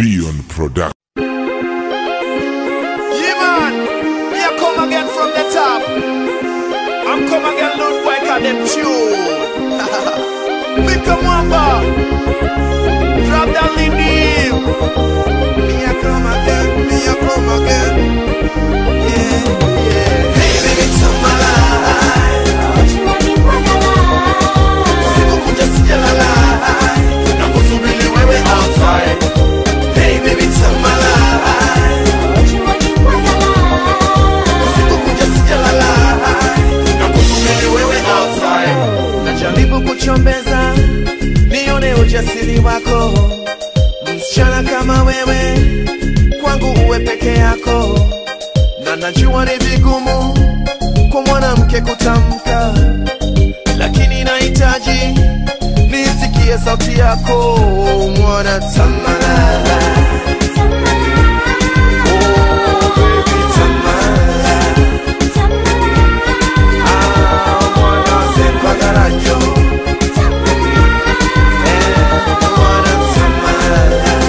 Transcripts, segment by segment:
Beyond Production. Yeah, man. Me a come again from the top. I'm come again, Lord Boy, cause them tune. Big Mwamba. Drop that lead name. Me a come again, me a come again. Yeah, yeah. Hey, baby, tell my life. Sikukuja sijalala. Nakusubiri wewe outside. Hey, baby, tell my life. Sikukuja sijalala. Nakusubiri wewe outside. Najaribu kuchombeza nione ujasiri wako, msichana kama wewe kwangu uwe peke yako, na najua ni vigumu kwa mwanamke kutamka, lakini nahitaji nisikie sauti yako mwana tamala. Oh, baby, tamala. Ah, mwana sepagarajo. Eh, mwana tamala.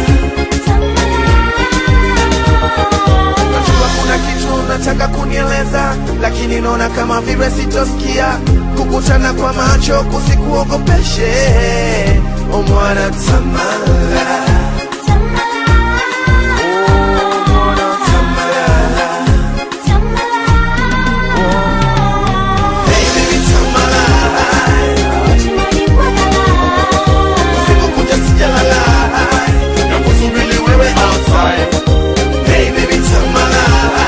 Najua kuna kitu unataka kunieleza, lakini naona kama vile sitosikia. Kukutana kwa macho kusikuogopeshe, o mwana tamala. Oh, mwana tamala. Hey, baby, tamala. Sikukuja sijalala, nakusubiri wewe outside. Hey, baby, tamala.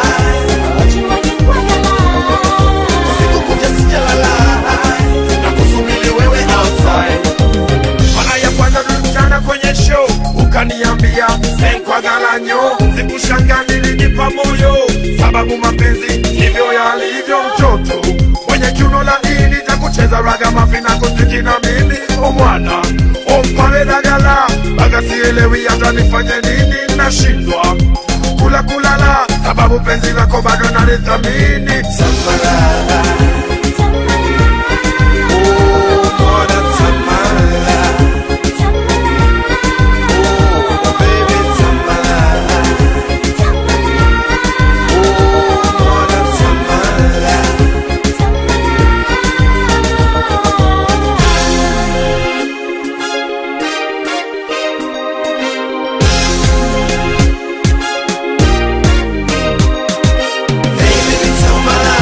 Sikukuja sijalala, nakusubiri wewe outside. Mara ya kwanza tulikutana kwenye show, ukaniambia senkwa garanyo, sikushanga nilinipa moyo, sababu mapenzi ndivyo yalivyo. Mtoto mwenye kiuno laini cha kucheza raga mafina kuziki na mimi omwana ompale dagala baga sielewi hata nifanye nini, nashindwa kula kulala, sababu penzi lako bado nalithamini. Samala, oh, mwana Samala. Oh, baby, Samala. Oh, mwana Samala. Hey, baby, Samala.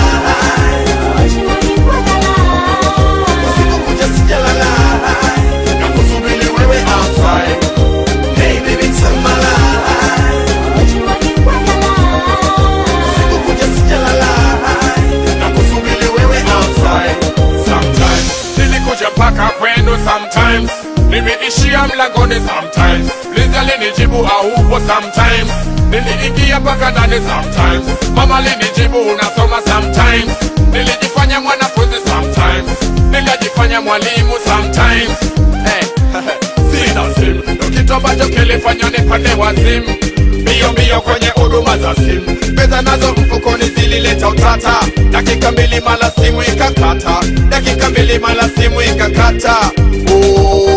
Sikukuja sijalala. Nakusubiri wewe outside. Hey, baby, Samala. Sikukuja sijalala. Nakusubiri wewe outside. sometimes nilikuja mpaka kwenu sometimes nimeishia mlangoni sometimes Liza alinijibu aupo sometimes niliingia mpaka ndani sometimes mama alinijibu unasoma sometimes nilijifanya mwanafunzi sometimes nikajifanya mwalimu sometimes hey, sina simu ndo kitu ambacho kilifanya nipande wazimu mbio mbio kwenye huduma za simu pesa nazo mfukoni zilileta utata dakika mbili mala simu ikakata dakika mbili mala simu ikakata oh,